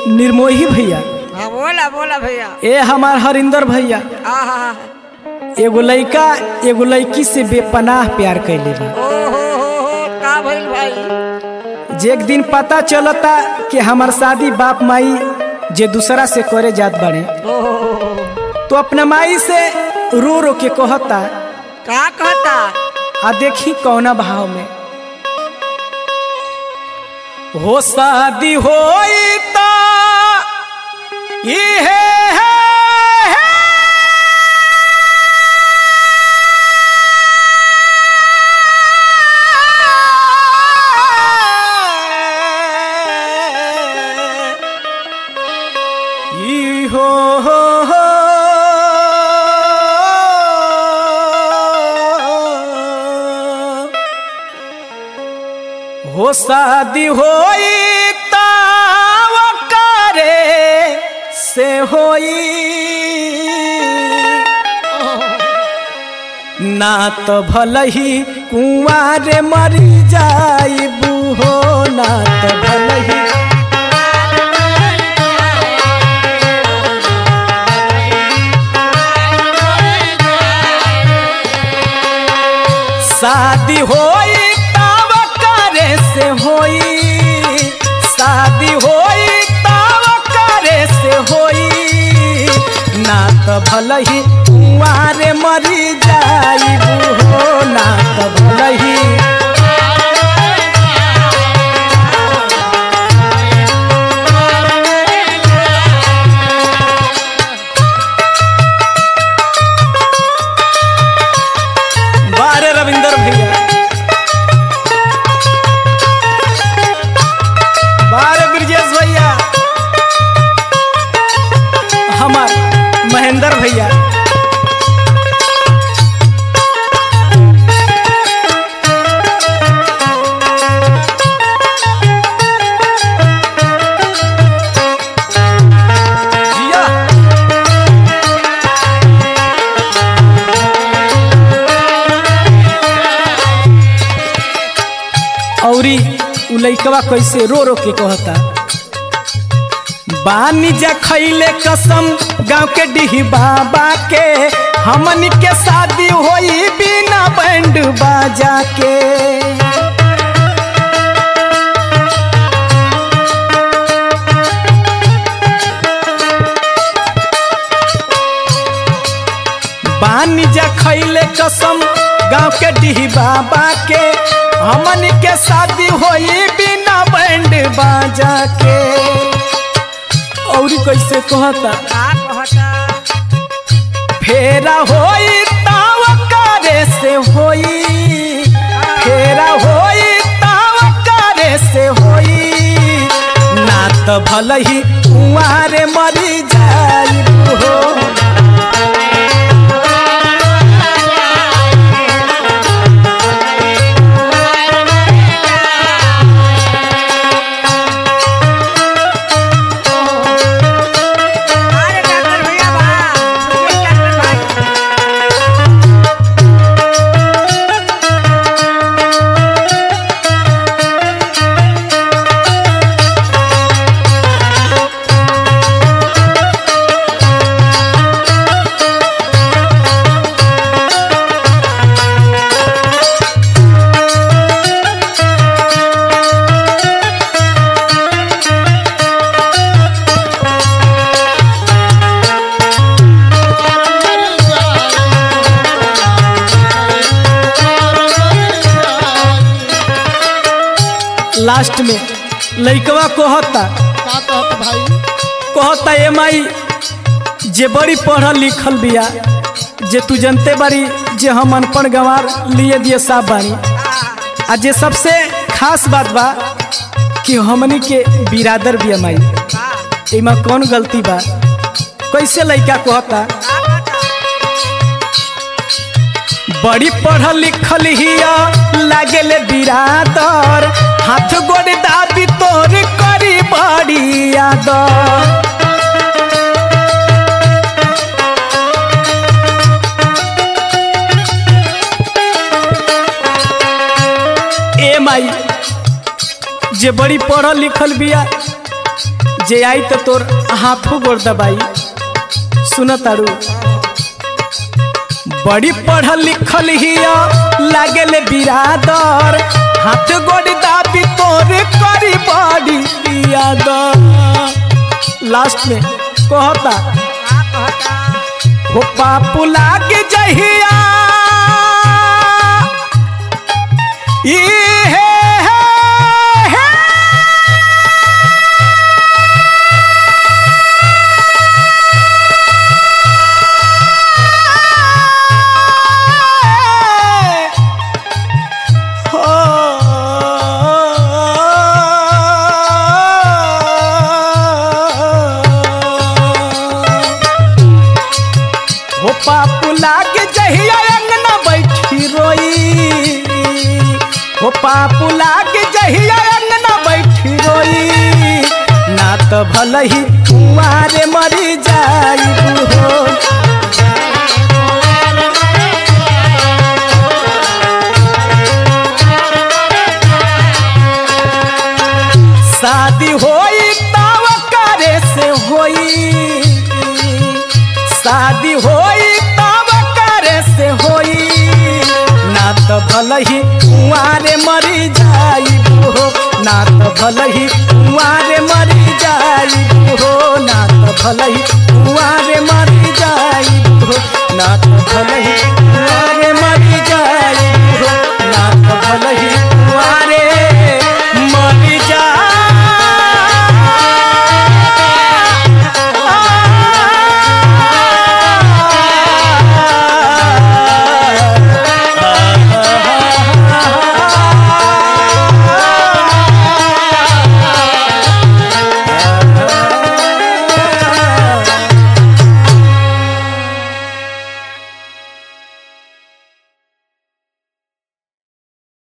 निर्मोही भैया हाँ बोला बोला भैया ए हमार हरिंदर भैया आहा एगो लइका एगो लड़की से बेपनाह प्यार कैले बा ओ हो हो हो का भइल भाई जे एक दिन पता चलता कि हमार शादी बाप माई जे दूसरा से करे जात बाड़े ओ हो हो हो। तो अपना माई से रो रो के कहता का कहता आ देखी कौना भाव में हो शादी होई ता इहे है, है। ई हो हो हो हो शादी होई ताव करे से होई ना तो भल ही कुंवारे मरी जाइबू हो ना तो भल ही शादी होई तब करे से होई शादी होई तब करे से होई ना तो भल ही कुंवारे मरी जाइबू हो ना तो भल ही बारे रविंदर भैया बारे ब्रजेश भैया हमार महेंद्र भैया जिया औरी उ लइकवा कैसे रो रो के कहता बानी जा खैले कसम गांव के डिही बाबा के हमन के शादी होई बिना बैंड बाजा के बानी जा खैले कसम गांव के डिही बाबा के हमन के शादी होई बिना बैंड बाजा के औरी कैसे कहता का कहता फेरा होई ताव करे से होई फेरा होई ताव करे से होई ना तो भल ही कुंवारे मरी जाइबू हो अरे डॉक्टर भैया बा सुनिए डॉक्टर भाई लास्ट में लइकवा कहता का कहत भाई कहता ए माई जे बड़ी पढ़ल लिखल बिया जे तू जनते बारी जे हम अनपढ़ गंवार लिए दिए साफ बानी आ जे सबसे खास बात बा कि हमनी के बिरादर बिया माई एमा कौन गलती बा कैसे लइका कहता बड़ी पढ़ल लिखल हिया लागेले बिरादर हाथ गोड़ दाबी तोर करी बड़ी यादर ए माई जे बड़ी पढ़ल लिखल बिया जे आई तो तोर हाथों गोड़ दबाई सुन तारू बड़ी पढ़ल लिखल हिया लागेले बिरादर हाथ गोड़ दाबी तोरे करी बड़ी बियादर लास्ट में कहता का कहता हो पापू लाग जहिया ई हे हे हे हो पापू लाग जहिया अंगना बैठी रोई हो पापू लाग जहिया अंगना बैठी रोई ना तो भल ही कुआरे मरी जाई हो शादी होई तब करे से होई शादी होई तब करे से होई ना तो भल ही कुआरे मरी जाई हो ना तो भल ही कुआरे मरी जाई हो ना तो भल ही कुआरे मरी जाई हो ना तो भल ही